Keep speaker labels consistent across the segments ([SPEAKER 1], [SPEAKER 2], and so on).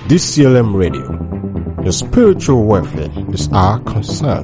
[SPEAKER 1] DCLM Radio. Your spiritual welfare is our concern.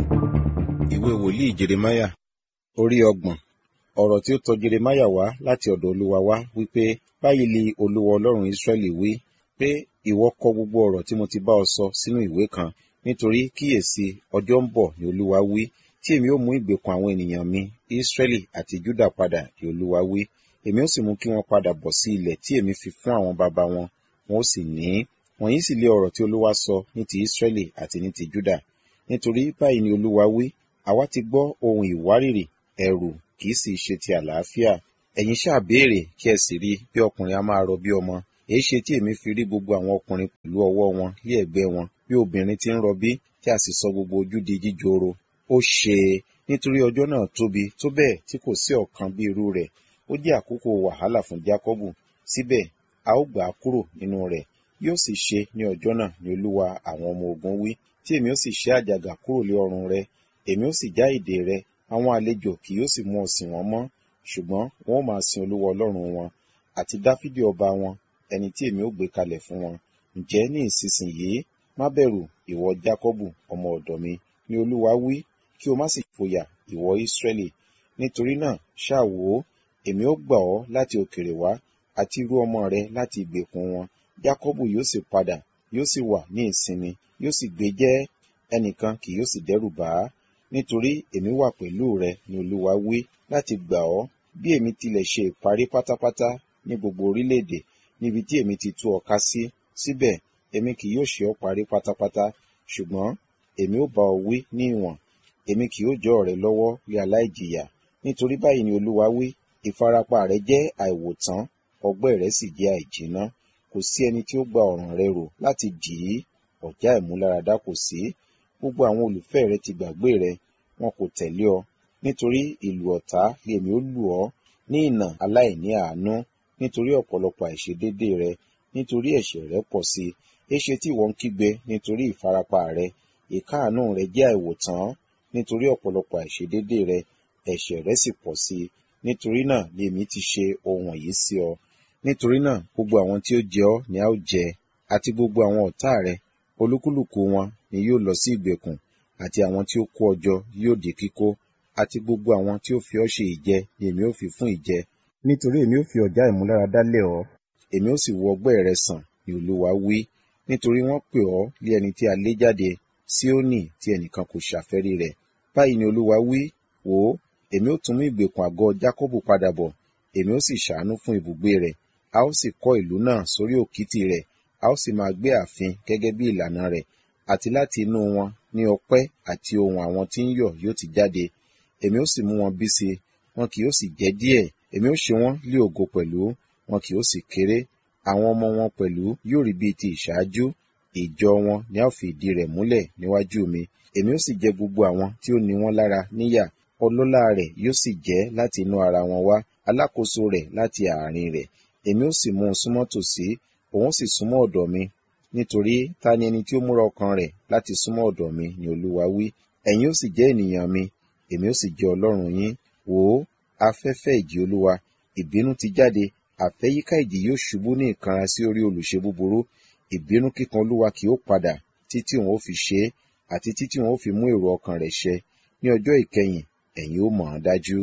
[SPEAKER 2] ìwé wòlíì jeremaya orí ọgbọ̀n ọ̀rọ̀ tí ó tọ jeremaya wá láti ọ̀dọ̀ olúwa wá wípé báyìí li olúwa ọlọ́run israẹli wí pé ìwọ kọ gbogbo ọ̀rọ̀ tí mo ti bá ọ sọ sínú ìwé kan nítorí kíyèsí ọjọ́ ń bọ̀ ni olúwa wí tí èmi ó mú ìgbèkùn àwọn ènìyàn mi israẹli àti juda padà ni olúwa wí èmi ó sì mú kí wọn padà bọ̀ sí ilẹ̀ tí èmi fi fún àwọn baba wọn wọn ó sì ní í wọ̀nyí sì lé ọ̀rọ̀ tí olúwa sọ ní ti israẹli àti ní ti juda nítorí báyìí ni olúwa wí àwa ti gbọ́ ohun ìwárìrì ẹ̀rù kì í sì ṣe ti àlàáfíà ẹ̀yin ṣáà béèrè kí ẹ sì rí bí ọkùnrin a máa rọ bí ọmọ èé ṣe tí èmi fi rí gbogbo àwọn ọkùnrin pẹ̀lú ọwọ́ wọn lé ẹ̀gbẹ́ wọn bí obìnrin ti ń rọbí tí a sì sọ gbogbo ojú di jíjoro ó ṣe é nítorí ọjọ́ náà tóbi tó bẹ́ẹ̀ tí kò sí ọ̀kan bí irú rẹ̀ ó jẹ́ àkókò wàhálà fún jákọ́bù síbẹ̀ a ó gbà á kúrò nínú rẹ̀ yóò sì ṣe ní ọjọ́ náà ni olúwa àwọn ọmọ ogun wí tí èmi ó sì ṣe àjàgà kúrò lé ọrùn rẹ èmi ó sì já ìdè rẹ àwọn àlejò kì yóò sì mú ọ sìn wọn mọ́ ṣùgbọ́n wọn ó máa sin olúwa ọlọ́run wọn àti dáfídì ọba wọn ẹni tí èmi ó gbé kalẹ̀ fún wọn ǹjẹ́ ní ìsinsìnyí má bẹ̀rù ìwọ jákọ́bù ọmọ ọ̀dọ̀ mi ni olúwa wí kí o má sì fòyà ìwọ ísírẹ́lì nítorí náà ṣáà wò ó èmi ó gbà ọ́ láti òkèrè wá àti irú ọmọ rẹ láti ìgbèkùn wọn jákọ́bù yóò sì padà yóò sì wà ní ìsinmi yóò sì gbé jẹ́ ẹnìkan kì yóò sì dẹ́rù bà á nítorí èmi wà pẹ̀lú rẹ ni olúwa wí láti gbà ọ́ bí èmi tilẹ̀ ṣe ìparí pátápátá ní gbogbo orílẹ̀-èdè níbi tí èmi ti tú ọ ká sí síbẹ̀ èmi kì yóò ṣe ọ́ parí pátápátá ṣùgbọ́n èmi ó bá ọ wí ní ìwọ̀n èmi kì yóò jọ ọ̀rẹ́ lọ́wọ́ lé aláìjìyà nítorí báyìí ni olúwa wí ìfarapa rẹ jẹ́ àìwòtán ọgbẹ́ rẹ sì jẹ́ àìjìnà kò sí ẹni tí ó gba ọ̀ràn rẹ rò láti dì í ọ̀já ìmúláradá kò sí gbogbo àwọn olùfẹ́ rẹ ti gbàgbé rẹ wọn kò tẹ̀lé ọ nítorí ìlú ọ̀tá lèmi ó lù ọ́ ní ìnà aláìní àánú nítorí ọ̀pọ̀lọpọ̀ àìṣedédé rẹ nítorí ẹ̀ṣẹ̀ rẹ pọ̀ sí éṣe tí ìwọ ń kígbe nítorí ìfarapa rẹ ìkáàánú rẹ jẹ́ àìwòtán nítorí ọ̀pọ̀lọpọ̀ àìṣedédé rẹ ẹ̀ṣẹ̀ rẹ sì pọ̀ sí nítorí náà lèmi ti ṣe ohun wọ̀nyí sí ọ nítorí náà gbogbo àwọn tí ó jẹ ọ́ ni a ó jẹ àti gbogbo àwọn ọ̀tá rẹ olúkúlùkù wọn ni yóò lọ sí ìgbèkùn àti àwọn tí ó kó ọjọ́ yóò di kíkó àti gbogbo àwọn tí ó fi ọ́ ṣe ìjẹ ni èmi ó fi fún ìjẹ nítorí èmi ó fi ọ̀já ìmúláradá lé ọ èmi ó sì wo ọgbẹ́ rẹ sàn ni olúwa wí nítorí wọ́n pè ọ́ lé ẹni tí a lé jáde síónì tí ẹnìkan kò ṣàfẹ́rí rẹ̀ báyìí ni olúwa wí wò ó èmi ó tún mú ìgbèkùn àgọ́ jákọ́bù padà bọ̀ èmi ó sì ṣàánú fún ibùgbé rẹ̀ a ó sì kọ́ ìlú náà sórí òkìtì rẹ̀ a ó sì máa gbé ààfin gẹ́gẹ́ bí ìlànà rẹ̀ àti láti inú wọn ní ọpẹ́ àti ohun àwọn tí ń yọ̀ yóò ti jáde èmi ó sì mú wọn bí si wọn kì yóò sì jẹ́ díẹ̀ èmi ó ṣe wọ́n lé ògo pẹ̀lú wọn kì yóò sì kéré àwọn ọmọ wọn pẹ̀lú yóò rí bíi ti ìṣáájú ìjọ wọn ni a ó fi ìdí rẹ̀ múlẹ̀ níwájú mi èmi ó sì jẹ gbogbo àwọn tí ó ní wọn lára níyà ọlọ́lá rẹ̀ yóò sì jẹ́ láti inú ara wọn wá alákòóso rẹ̀ láti àárín rẹ̀ èmi ó sì mú un súnmọ́ tòsí òun sì súnmọ́ ọ̀dọ̀ mi nítorí ta ni ẹni tí ó múra ọkàn rẹ̀ láti súnmọ́ ọ̀dọ̀ mi ni olúwa wí ẹ̀yin ó sì jẹ́ ènìyàn mi èmi ó sì jẹ́ ọlọ́run yín wò ó afẹ́fẹ́ ìjì olúwa ìbínú ti jáde àfẹ́yíká ìjì yóò ṣubú ní ìkanra sí orí olùṣe búburú ìbínú kíkan olúwa kì ó padà títí òun ó fi ṣe é àti títí òun ó fi mú èrò ọkàn rẹ̀ ṣẹ ní ọjọ́ ìkẹyìn ẹ̀yin ó mọ̀ ọ́n dájú.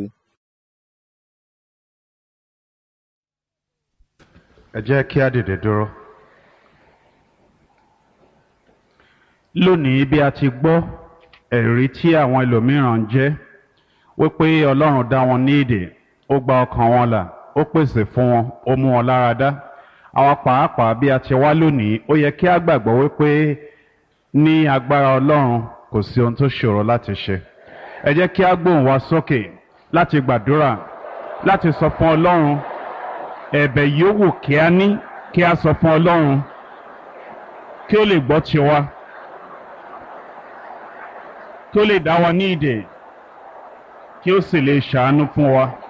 [SPEAKER 3] ẹ jẹ́ kí á dìde dúró. lónìí bí a ti gbọ́ ẹ̀rí tí àwọn ẹlòmíràn ń jẹ́ wípé ọlọ́run dá wọn ní ìdè ó gba ọkàn wọn là ó pèsè fún wọn ó mú wọn lára dá àwa pàápàá bí a ti wá lónìí ó yẹ kí á gbàgbọ́ wípé ní agbára ọlọ́run kò sí ohun tó ṣòro láti ṣe ẹ jẹ́ kí á gbóhùn wa sókè láti gbàdúrà láti sọ fún ọlọ́run ẹ̀bẹ̀ yòówù kí a ní kí a sọ fún ọlọ́run kí ó lè gbọ́ tiwa kí ó lè dá wa ní ìdè kí ó sì lè ṣàánú fún wa.